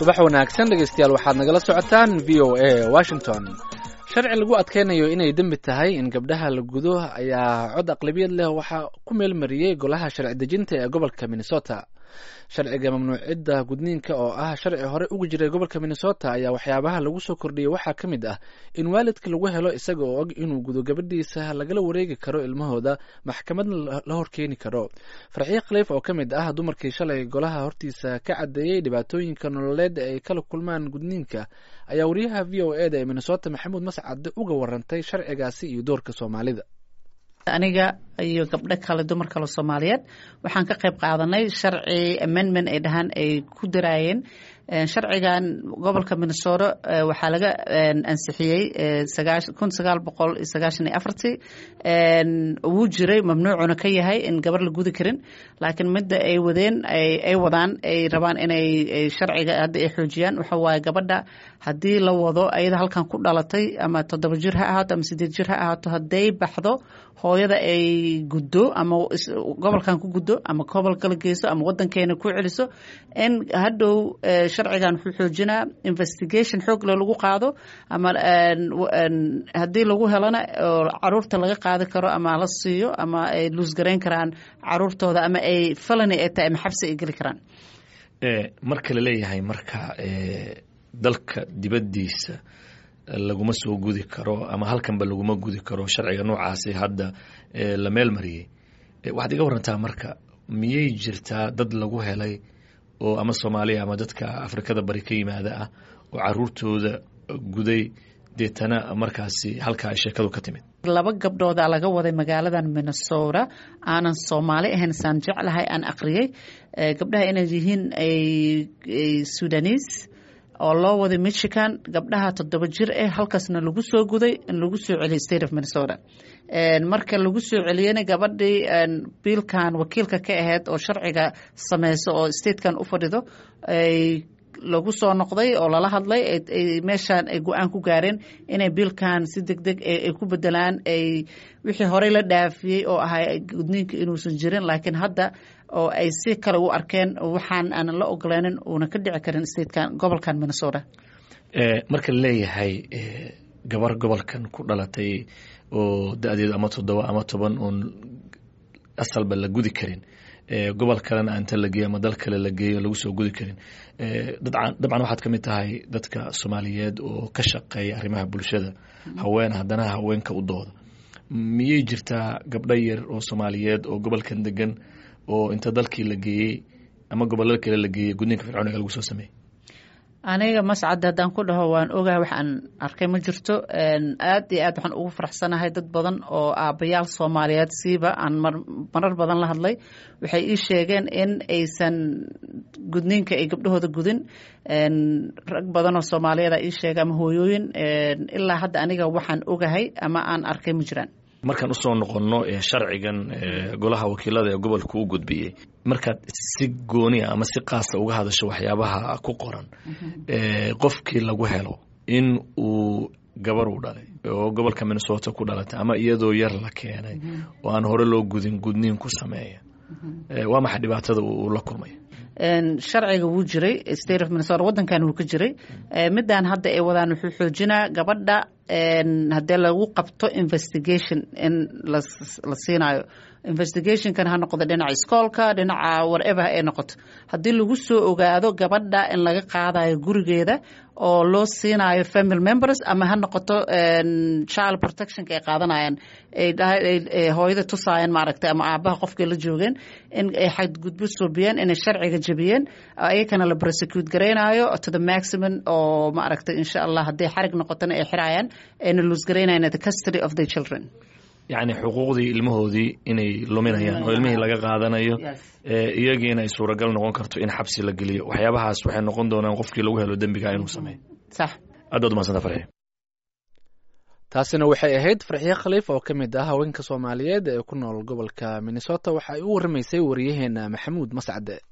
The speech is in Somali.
subax wanaagsan dhegaystayaal waxaad nagala socotaan v o a washington sharci lagu adkeynayo inay dembi tahay in gabdhaha la gudo ayaa cod aqlabiyad leh waxaa ku meelmariyey golaha sharci dejinta ee gobolka minnesota sharciga mamnuucidda gudniinka oo ah sharci hore ugu jiray gobolka minnesota ayaa waxyaabaha lagu soo kordhiyey waxaa ka mid ah in waalidka lagu helo isaga oo og inuu gudo gabadhiisa lagala wareegi karo ilmahooda maxkamadna la horkeeni karo farxiye khaliif oo ka mid ah dumarkii shalay golaha hortiisa ka caddeeyey dhibaatooyinka nololeed ay kala kulmaan gudniinka ayaa wariyaha v o eda ee minnesota maxamuud mascade uga warantay sharcigaasi iyo doorka soomaalida aniga iyo gabdho kale dumar kale soomaaliyeed waxaan ka qayb qaadanay sharci amendment ay dhahaan ay ku daraayeen sharcigan gobolka minnesota waxaa laga ansixiyey kun sagaal boqol iyo sagaashan iyo afartii wuu jiray mamnuucuna ka yahay in gabar la gudi karin laakiin midda ay wadeen ay wadaan ay rabaan inay sharciga hadda ay xoojiyaan waxa waaye gabadha haddii la wado ayada halkan ku dhalatay ama toddoba jir ha ahaato ama sideed jir ha ahaato hadday baxdo hooyada ay guddo ama gobolkan ku guddo ama gobol kala geyso ama wadankeena ku celiso in hadhow sharcigan wuxuu xoojinaa investigation xoog le lagu qaado ama haddii lagu helana oo caruurta laga qaadi karo ama la siiyo ama ay luusgarayn karaan caruurtooda ama ay felony ay tahay ama xabsi ay geli karaan marka la leeyahay marka dalka dibaddiisa laguma soo gudi karo ama halkanba laguma gudi karo sharciga noocaasi hadda la meel mariyey waxaad iga warantaa marka miyay jirtaa dad lagu helay oo ama soomaaliya ama dadka afrikada bari ka yimaada ah oo caruurtooda guday deetana markaasi halkaa ay sheekadu ka timid laba gabdhooda laga waday magaaladan minnesota aanan soomaali ahayn saan jeclahay aan aqriyey gabdhaha inay yihiin sudanis oo loo waday michigan gabdhaha toddoba jir eh halkaasna lagu soo guday in lagu soo celiyay state of minnesota marka lagu soo celiyena gabadhii biilkan wakiilka ka ahayd oo sharciga sameyso oo statekan u fadhido lagu soo noqday oo lala hadlay meeshaan ay go-aan ku gaareen inay biilkan si deg deg ay ku bedelaan ay wixii horey la dhaafiyey oo ahay gudniinka inuusan jirin laakiin hadda oo ay si kale u arkeen waxaan aanan la ogolaanin uuna ka dhici karin statekan gobolkan minnesota marka laleeyahay gabar gobolkan ku dhalatay oo da-deedu ama toddoba ama toban oon asalba la gudi karin gobol kalena inta la geeyo ama dal kale la geeyo lagu soo gudi karin dabcan waxaad ka mid tahay dadka soomaaliyeed oo ka shaqeeya arrimaha bulshada haween haddana haweenka u dooda miyay jirtaa gabdho yar oo soomaaliyeed oo gobolkan degan oo inta dalkii la geeyey ama gobolada kale la geeyey gudniinka fircooniga lagu soo sameeyey aniga mascad haddaan ku dhaho waan ogahay waxaan arkay ma jirto aad iyo aad waxaan ugu faraxsanahay dad badan oo aabbayaal soomaaliyeed siiba aan marar badan la hadlay waxay ii sheegeen in aysan gudniinka ay gabdhahooda gudin rag badan oo soomaaliyeed ii sheega ama hooyooyin ilaa hadda aniga waxaan ogahay ama aan arkay ma jiraan markaan usoo noqonno sharcigan golaha wakiilada ee gobolka u gudbiyey markaad si goonia ama si qaasa uga hadasho waxyaabaha ku qoran qofkii lagu helo in uu gabar u dhalay oo gobolka minnesota ku dhalatay ama iyadoo yar la keenay oo aan hore loo gudin gudniin ku sameeya waa maxay dhibaatada uu la kulmay sharciga wuu jiray state of minnesota wadankan wuu ka jiray midaan hadda ay wadaan wuxuu xoojinaa gabadha haddee lagu qabto investigation in la siinayo investigationkan ha noqdo dhinaca iskoolka dhinaca whatever ay noqoto haddii lagu soo ogaado gabadha in laga qaadayo gurigeeda oo loo siinayo family members ama ha noqoto child protectionka ay qaadanayaan ay hooyada tusaayeen maaragtay ama aabaha qofkay la joogeen in ay xadgudbo soobiyeen inay sharciga jabiyeen ayakana la prosecute garaynayo to the maximum oo maaragtay insha allah hadday xarig noqotona ay xirayaan ayna lose garaynayaan the custody of the children yacni xuquuqdii ilmahoodii inay luminayaan oo ilmihii laga qaadanayo iyagiina ay suuragal noqon karto in xabsi la geliyo waxyaabahaas waxay noqon doonaan qofkii lagu helo dembiga inuu sameeyo sax aad baad umadsanta farxiya taasina waxay ahayd farxiye khaliif oo ka mid ah haweenka soomaaliyeed ee ku nool gobolka minnesota waxa ay u waramaysay wariyaheena maxamuud mascade